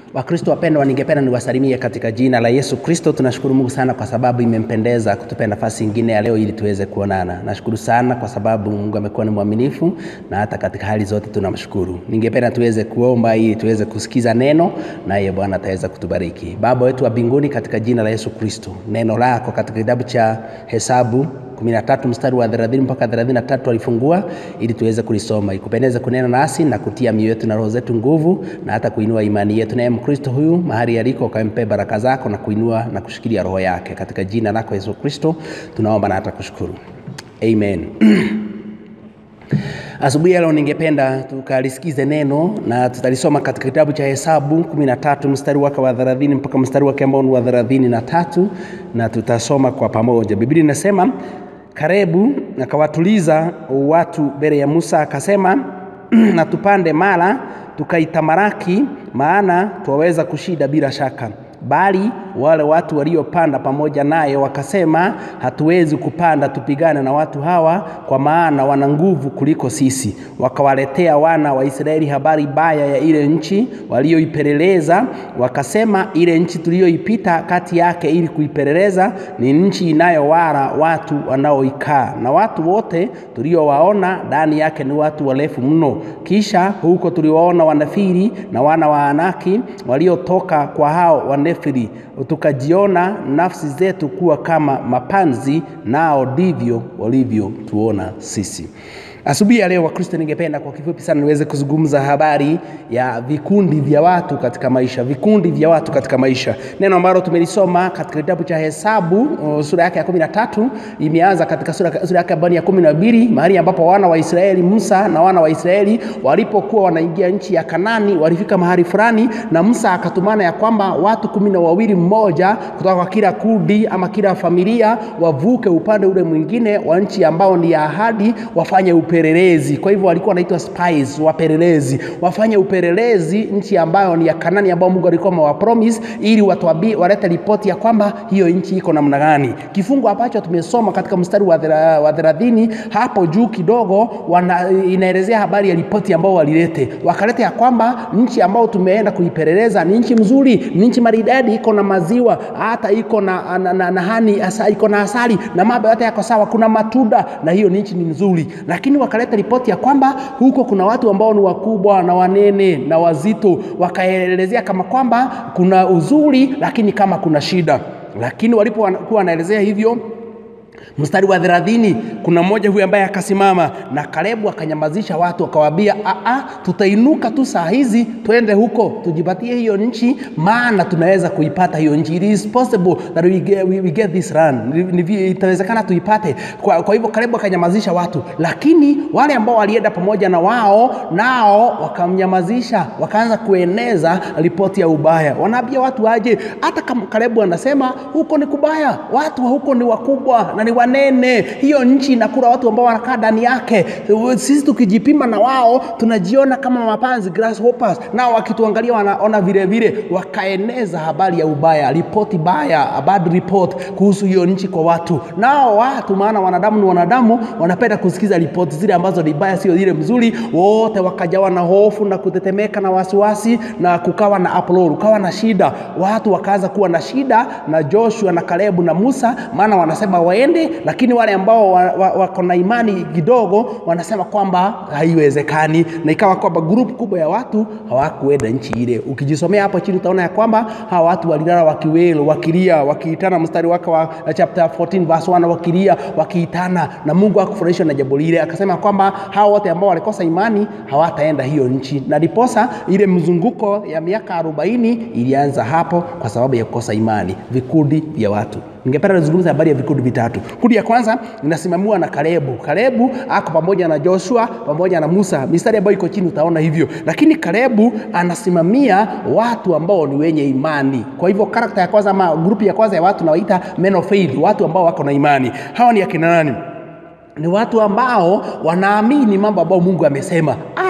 Wakristo wapendwa, ningependa niwasalimie katika jina la Yesu Kristo. Tunashukuru Mungu sana kwa sababu imempendeza kutupa nafasi ingine ya leo ili tuweze kuonana. Nashukuru sana kwa sababu Mungu amekuwa ni mwaminifu na hata katika hali zote tunamshukuru. Ningependa tuweze kuomba ili tuweze kusikiza neno, naye Bwana ataweza kutubariki. Baba wetu wa mbinguni, katika jina la Yesu Kristo, neno lako katika kitabu cha Hesabu 13 mstari wa 30 mpaka 33 alifungua ili tuweze kulisoma, ikupendeze kunena nasi na kutia mioyo yetu na roho zetu nguvu na hata kuinua imani yetu. Naye Mkristo huyu mahali aliko ukampe baraka zako na kuinua na kushikilia roho yake, katika jina lako Yesu Kristo tunaomba na hata kushukuru, amen. Asubuhi ya leo ningependa tukalisikize neno na tutalisoma katika kitabu cha Hesabu 13 mstari wake wa 30 mpaka mstari wake ambao ni wa 33 na tutasoma kwa pamoja. Biblia inasema Karebu akawatuliza watu mbele ya Musa akasema, na tupande mara tukaitamaraki, maana twaweza kushida bila shaka. Bali wale watu waliopanda pamoja naye wakasema, hatuwezi kupanda tupigane na watu hawa, kwa maana wana nguvu kuliko sisi. Wakawaletea wana wa Israeli habari baya ya ile nchi walioipeleleza, wakasema, ile nchi tuliyoipita kati yake ili kuipeleleza ni nchi inayowala watu wanaoikaa, na watu wote tuliowaona ndani yake ni watu warefu mno. Kisha huko tuliwaona wanafiri na wana wa Anaki waliotoka kwa hao wanefiri tukajiona nafsi zetu kuwa kama mapanzi, nao ndivyo walivyotuona sisi. Asubuhi ya leo Wakristo, ningependa kwa kifupi sana niweze kuzungumza habari ya vikundi vya watu katika maisha. Vikundi vya watu katika maisha, neno ambalo tumelisoma katika kitabu cha Hesabu sura yake ya kumi na tatu imeanza katika sura, sura yake ambayo ni ya kumi na mbili mahali ambapo wana wa Israeli, Musa na wana wa Israeli walipokuwa wanaingia nchi ya Kanani, walifika mahali fulani, na Musa akatumana ya kwamba watu kumi na wawili mmoja kutoka kwa kila kundi ama kila familia wavuke upande ule mwingine wa nchi ambao ni ya ahadi, wafanye upelelezi. Kwa hivyo walikuwa wanaitwa spies, wapelelezi, wafanye upelelezi nchi ambayo ni ya Kanani, ambayo Mungu alikuwa amewapromise, ili watuambie, walete ripoti ya kwamba hiyo nchi iko namna gani. Kifungu ambacho tumesoma katika mstari wa thelathini hapo juu kidogo, wana, inaelezea habari ya ripoti ambao walilete, wakaleta ya kwamba nchi ambayo tumeenda kuipeleleza ni nchi mzuri, ni nchi maridadi, iko na maziwa, hata iko na, na, na, na hani asa, iko na asali na mambo yote yako sawa, kuna matunda na hiyo ni nchi ni nzuri, lakini wakaleta ripoti ya kwamba huko kuna watu ambao ni wakubwa na wanene na wazito, wakaelezea kama kwamba kuna uzuri, lakini kama kuna shida. Lakini walipokuwa wanaelezea hivyo mstari wa thelathini kuna mmoja huyu ambaye akasimama na Kalebu akanyamazisha watu, akawaambia a, tutainuka tu saa hizi twende huko tujipatie hiyo nchi, maana tunaweza kuipata hiyo nchi. It is possible that we get, we, we get this land, itawezekana tuipate. Kwa, kwa hivyo Kalebu akanyamazisha watu, lakini wale ambao walienda pamoja na wao nao wakamnyamazisha, wakaanza kueneza ripoti ya ubaya, wanaambia watu aje, hata kama Kalebu anasema huko ni kubaya, watu wa huko ni wakubwa na ni wanene, hiyo nchi inakula watu ambao wanakaa ndani yake. Sisi tukijipima na wao tunajiona kama mapanzi grasshoppers, nao wakituangalia wanaona vile vile. Wakaeneza habari ya ubaya, ripoti baya, a bad report kuhusu hiyo nchi kwa watu. Nao watu, maana wanadamu ni wanadamu, wanapenda kusikiza ripoti zile ambazo ni baya, sio zile mzuri. Wote wakajawa na hofu na kutetemeka na wasiwasi, na kukawa na uproar, kukawa na shida. Watu wakaanza kuwa na shida na Joshua na Kalebu na Musa, maana wanasema waende lakini wale ambao wako wa, wa na imani kidogo wanasema kwamba haiwezekani, na ikawa kwamba grupu kubwa ya watu hawakuenda nchi ile. Ukijisomea hapo chini utaona ya kwamba hawa watu walilala wakiwelo, wakilia, wakiitana, mstari wake wa chapter 14 verse 1, wakilia, wakiitana, na Mungu hakufurahishwa na jambo lile, akasema kwamba hawa wote ambao walikosa imani hawataenda hiyo nchi, na ndiposa ile mzunguko ya miaka arobaini ilianza hapo kwa sababu ya kukosa imani, vikundi vya watu. Ningependa nizungumze habari ya vikundi vitatu. Kundi ya kwanza inasimamiwa na Kalebu. Kalebu ako pamoja na Joshua pamoja na Musa, mistari ambayo iko chini utaona hivyo, lakini Kalebu anasimamia watu ambao ni wenye imani. Kwa hivyo karakta ya kwanza ama grupu ya kwanza ya watu nawaita men of faith, watu ambao wako na imani. Hawa ni akina nani? Ni watu ambao wanaamini mambo ambayo Mungu amesema.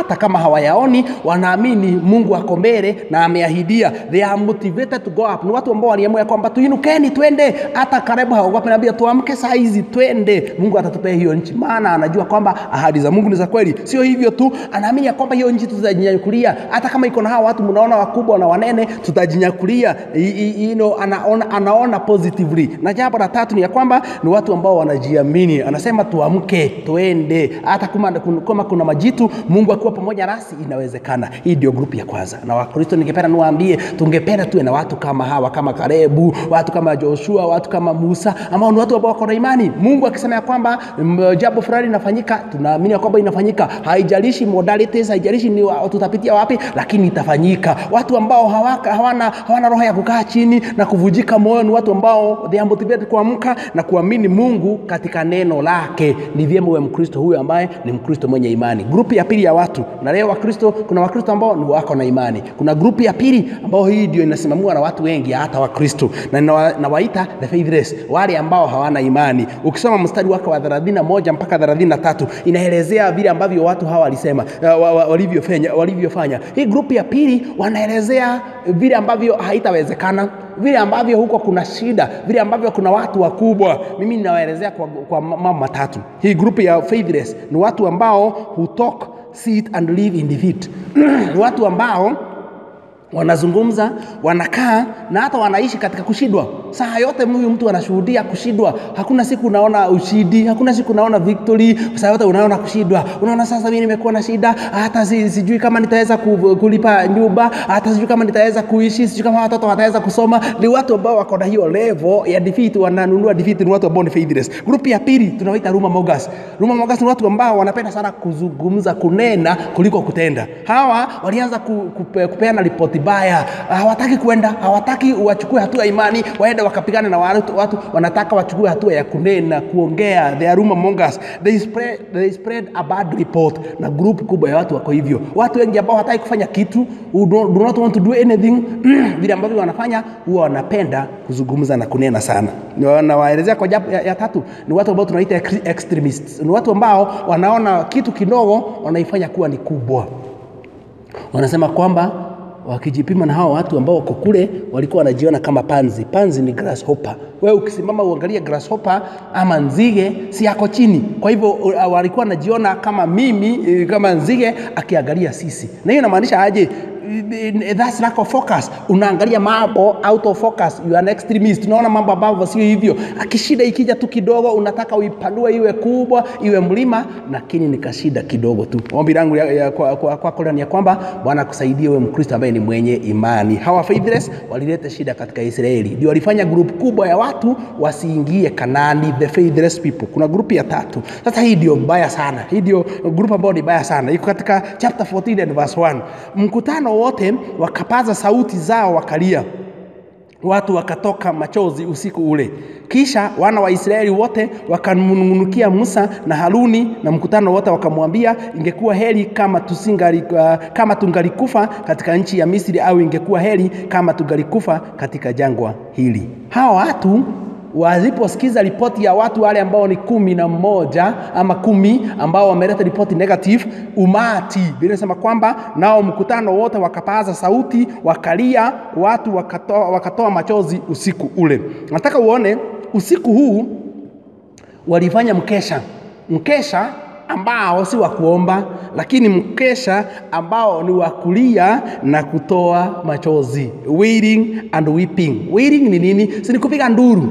hata kama hawayaoni wanaamini mungu ako mbele na ameahidia they are motivated to go up ni watu ambao waliamua ya kwamba tuinukeni twende hata karibu haogopi naambia tuamke saa hizi twende mungu atatupea hiyo nchi maana anajua kwamba ahadi za mungu ni za kweli sio hivyo tu anaamini ya kwamba hiyo nchi tutajinyakulia hata kama iko na hawa watu mnaona wakubwa na wanene tutajinyakulia you know, anaona, anaona positively na jambo la tatu ni ya kwamba ni watu ambao wanajiamini anasema tuamke twende hata kama, kama kuna majitu mungu akiwa pamoja nasi inawezekana hii ndio grupu ya kwanza na wakristo ningependa niwaambie tungependa tuwe na watu kama hawa kama karebu watu kama joshua watu kama musa ambao ni watu ambao wako na imani mungu akisema ya kwamba jambo fulani inafanyika tunaamini ya kwamba inafanyika haijalishi modalities haijalishi ni wa, tutapitia wapi lakini itafanyika watu ambao hawaka, hawana, hawana roho ya kukaa chini na kuvujika moyo ni watu ambao they are motivated kuamka na kuamini mungu katika neno lake ni vyema uwe mkristo huyo ambaye ni mkristo mwenye imani grupu ya pili ya watu na leo wakristo kuna wakristo ambao ni wako na imani kuna grupu ya pili ambao hii ndio inasimamiwa na watu wengi hata wakristo na nawaita na the faithless wale ambao hawana imani ukisoma mstari wake wa 31 mpaka 33 inaelezea vile ambavyo watu hawa walisema uh, walivyofanya walivyofanya hii grupu ya pili wanaelezea vile ambavyo haitawezekana vile ambavyo huko kuna shida vile ambavyo kuna watu wakubwa mimi ninawaelezea kwa, kwa mambo matatu hii grupu ya faithless ni watu ambao who talk sit and live in defeat ni watu ambao wanazungumza wanakaa na hata wanaishi katika kushindwa saa yote huyu mtu anashuhudia kushindwa hakuna siku unaona ushindi hakuna siku unaona victory saa yote unaona kushindwa unaona sasa mimi nimekuwa na shida hata si, sijui kama nitaweza kulipa nyumba hata sijui kama nitaweza kuishi sijui kama watoto wataweza kusoma ni watu ambao wako na hiyo level ya defeat wananunua defeat ni watu ambao ni faithless group ya pili tunawaita ruma mogas ruma mogas ni watu ambao wanapenda sana kuzungumza kunena kuliko kutenda hawa walianza ku, kupe, kupeana ripoti baya hawataki kwenda hawataki wachukue hatua imani waende wakapigana na watu, watu wanataka wachukue hatua ya kunena kuongea they are rumor mongers they spread, they spread a bad report na group kubwa ya watu wako hivyo watu wengi ambao hataki kufanya kitu who do, do not want to do anything vile ambavyo wanafanya huwa wanapenda kuzungumza na kunena sana nawaelezea kwa japo ya, ya tatu ni watu ambao tunaita extremists ni watu ambao wanaona kitu kidogo wanaifanya kuwa ni kubwa wanasema kwamba wakijipima na hao watu ambao wako kule walikuwa wanajiona kama panzi. Panzi ni grasshopper. Wewe ukisimama uangalie grasshopper ama nzige, si yako chini. Kwa hivyo walikuwa wanajiona kama mimi, kama nzige akiangalia sisi, na hiyo inamaanisha aje? that's lack of focus. Unaangalia mambo out of focus, you are an extremist. Unaona mambo ambavyo sio hivyo. Akishida ikija tu kidogo, unataka uipanue iwe kubwa, iwe mlima, lakini ni kashida kidogo tu. Ombi langu kwako kwa, kwa, kwa ni ya kwamba Bwana akusaidie wewe Mkristo ambaye ni mwenye imani. Hawa faithless walileta shida katika Israeli, ndio walifanya group kubwa ya watu wasiingie Kanani, the faithless people. Kuna group ya tatu. Sasa hii ndio mbaya sana, hii ndio group ambayo ni mbaya sana, iko katika chapter 14 and verse 1. Mkutano wote wakapaza sauti zao wakalia, watu wakatoka machozi usiku ule. Kisha wana wa Israeli wote wakamnung'unikia Musa na Haruni, na mkutano wote wakamwambia, ingekuwa heri kama tusingali, uh, kama tungalikufa katika nchi ya Misri, au ingekuwa heri kama tungalikufa katika jangwa hili. Hawa watu waliposikiza ripoti ya watu wale ambao ni kumi na mmoja ama kumi ambao wameleta ripoti negative, umati Biblia inasema kwamba nao mkutano wote wakapaza sauti, wakalia, watu wakatoa, wakatoa machozi usiku ule. Nataka uone usiku huu walifanya mkesha, mkesha ambao si wa kuomba, lakini mkesha ambao ni wa kulia na kutoa machozi, wailing and weeping. Wailing ni nini? Si ni kupiga nduru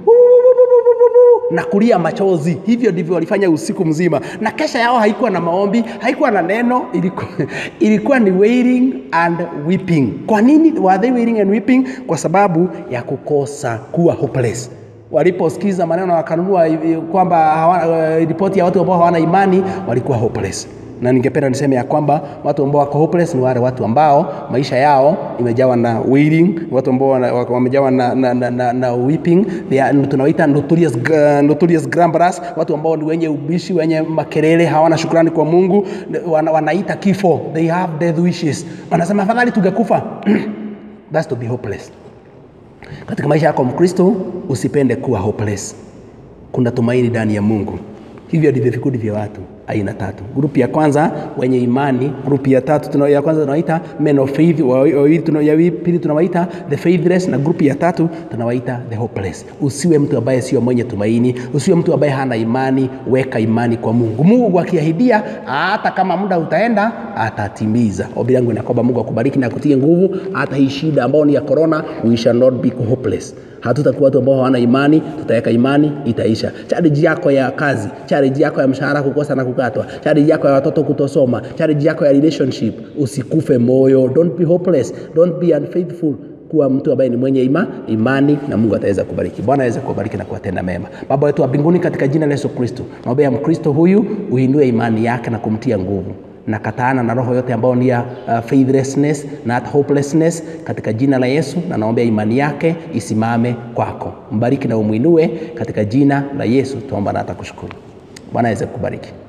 na kulia machozi. Hivyo ndivyo walifanya usiku mzima, na kesha yao haikuwa na maombi, haikuwa na neno, ilikuwa, ilikuwa ni wailing and weeping. Kwa nini were they wailing and weeping? Kwa sababu ya kukosa kuwa hopeless waliposikiza maneno wakanunua kwamba uh, ripoti ya watu ambao hawana imani walikuwa hopeless na ningependa niseme ya kwamba watu ambao wako hopeless ni wale watu ambao maisha yao imejawa na wailing, watu ambao wamejawa na, na, na, na, na weeping. Are, tunawaita notorious, uh, notorious grumblers, watu ambao ni wenye ubishi, wenye makelele, hawana shukrani kwa Mungu, wana, wanaita kifo, they have death wishes, wanasema afadhali tungekufa. That's to be hopeless. Katika maisha yako Mkristo, usipende kuwa hopeless. Kuna tumaini ndani ya Mungu. Hivyo ndivyo vikundi vya watu aina tatu. Grupu ya kwanza wenye imani, grupu ya tatu tuna, ya kwanza tunawaita men of faith, wa- wawili tuna- ya pili tunawaita the faithless, na grupu ya tatu tunawaita the hopeless. Usiwe mtu ambaye sio mwenye tumaini, usiwe mtu ambaye hana imani. Weka imani kwa Mungu. Mungu akiahidia, hata kama muda utaenda, atatimiza. Ombi langu ni kwamba Mungu akubariki na akutie nguvu, hata hii shida ambayo ni ya corona, we shall not be hopeless hatutakuwa watu ambao hawana imani, tutaweka imani, itaisha. Challenge yako ya kazi, challenge yako ya mshahara kukosa na kukatwa, challenge yako ya watoto kutosoma, challenge yako ya relationship, usikufe moyo. Don't be hopeless, don't be unfaithful. Kuwa mtu ambaye ni mwenye ima, imani na Mungu ataweza kubariki. Bwana aweze kubariki na kuwatenda mema. Baba wetu wa mbinguni, katika jina la Yesu Kristo, naombea Mkristo huyu uinue imani yake na kumtia nguvu na kataana na roho yote ambayo ni ya uh, faithlessness na hata hopelessness katika jina la Yesu, na naombea imani yake isimame kwako. Mbariki na umwinue katika jina la Yesu, tuomba na hata kushukuru. Bwana aweze kubariki.